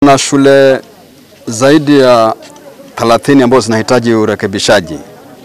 Na shule zaidi ya 30 ambazo zinahitaji urekebishaji,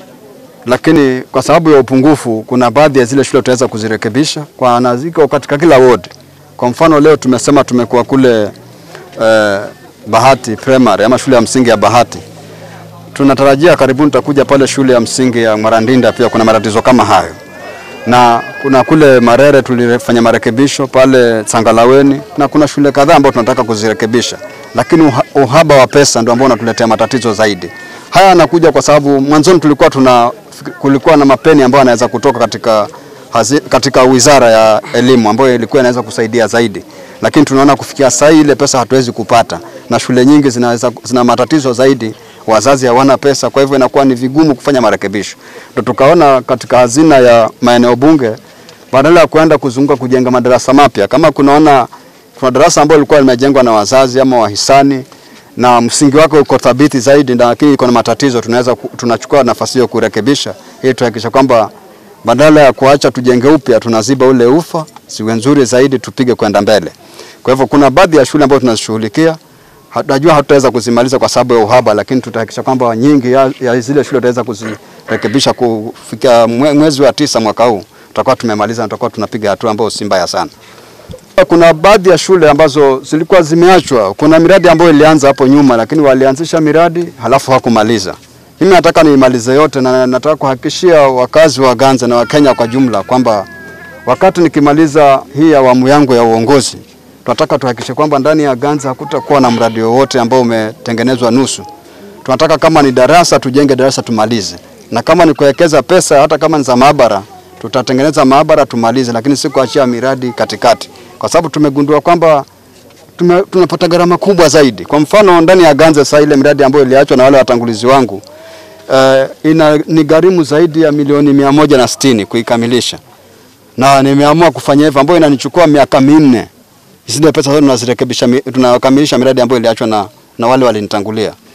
lakini kwa sababu ya upungufu, kuna baadhi ya zile shule tutaweza kuzirekebisha kwa na ziko katika kila ward. Kwa mfano leo tumesema tumekuwa kule eh, Bahati Primary ama shule ya msingi ya Bahati. Tunatarajia karibuni tutakuja pale shule ya msingi ya Marandinda, pia kuna matatizo kama hayo, na kuna kule Marere tulifanya marekebisho pale Sangalaweni, na kuna shule kadhaa ambazo tunataka kuzirekebisha, lakini uha, uhaba wa pesa ndio ambao unatuletea matatizo zaidi. Haya yanakuja kwa sababu mwanzoni tulikuwa tuna kulikuwa na mapeni ambayo yanaweza kutoka katika hazi, katika wizara ya elimu ambayo ilikuwa inaweza kusaidia zaidi, lakini tunaona kufikia sasa ile pesa hatuwezi kupata, na shule nyingi zinaweza, zina matatizo zaidi, wazazi hawana pesa, kwa hivyo inakuwa ni vigumu kufanya marekebisho. Ndio tukaona katika hazina ya maeneo bunge, badala ya kuenda kuzunguka kujenga madarasa mapya, kama kunaona kuna darasa ambalo lilikuwa limejengwa na wazazi ama wahisani na msingi wake uko thabiti zaidi, lakini iko na matatizo, tunaweza tunachukua nafasi hiyo kurekebisha, ili tuhakikisha kwamba badala ya kuacha tujenge upya, tunaziba ule ufa, siwe nzuri zaidi, tupige kwenda mbele. Kwa hivyo kuna baadhi ya shule ambazo tunazishughulikia, najua hatutaweza kuzimaliza kwa sababu ya uhaba, lakini tutahakikisha kwamba nyingi ya, ya zile shule tutaweza kuzirekebisha kufikia mwezi wa tisa mwaka huu, tutakuwa tumemaliza na tutakuwa tunapiga hatua ambayo si mbaya sana. Kuna baadhi ya shule ambazo zilikuwa zimeachwa. Kuna miradi ambayo ilianza hapo nyuma, lakini walianzisha miradi halafu hawakumaliza. Mimi nataka niimalize yote, na nataka kuhakikishia wakazi wa Ganze na Wakenya kwa jumla kwamba wakati nikimaliza hii awamu yangu ya uongozi, tunataka tuhakikishe kwamba ndani ya Ganze hakutakuwa na mradi wowote ambao umetengenezwa nusu. Tunataka kama ni darasa tujenge darasa tumalize, na kama ni kuwekeza pesa, hata kama ni za maabara, tutatengeneza maabara tumalize, lakini si kuachia miradi katikati kwa sababu tumegundua kwamba tume, tunapata gharama kubwa zaidi. Kwa mfano ndani ya Ganze sasa, ile miradi ambayo iliachwa na wale watangulizi wangu uh, ina ni gharimu zaidi ya milioni mia moja na sitini kuikamilisha, na nimeamua kufanya hivyo, ambayo inanichukua miaka minne. Zile pesa zote tunazirekebisha, tunakamilisha miradi ambayo iliachwa na, na wale walinitangulia.